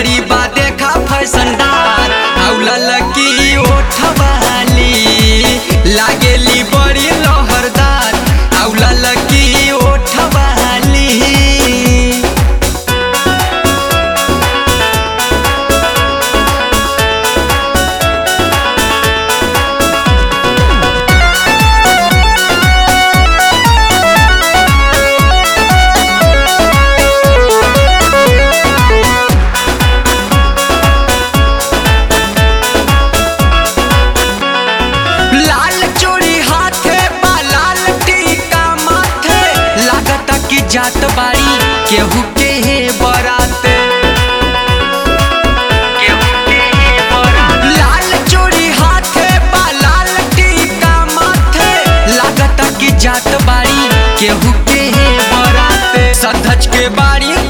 बड़ी बा देखा फैशनदार औला लकी ओठवाली लागेली बड़ी लहरदार औला लकी ओठवाली लाल चूड़ी हाथे बा लाल टीका माथे लागता कि जात बाड़ी केहू के हे बराते केहू के हे बराते। लाल चूड़ी हाथे बा लाल टीका माथे लागता कि जात बाड़ी केहू के हे बराते सधज के बाड़ी